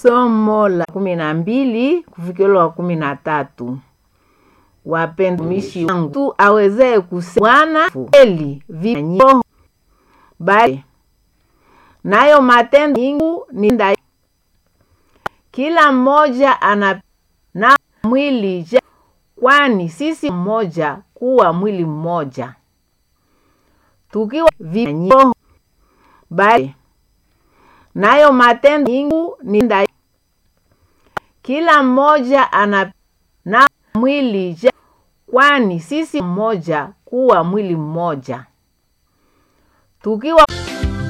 Somo la kumi na mbili kufikilo wa kumi na tatu. Wapendwa wangu, tu awezee kusema Bwana kweli vinyo bali nayo matendo yangu ni nda kila mmoja ana na mwili ja, kwani sisi mmoja kuwa mwili mmoja tukiwa vinyo bali nayo matendo yangu ni nda kila mmoja ana na mwili ja, kwani sisi mmoja kuwa mwili mmoja tukiwa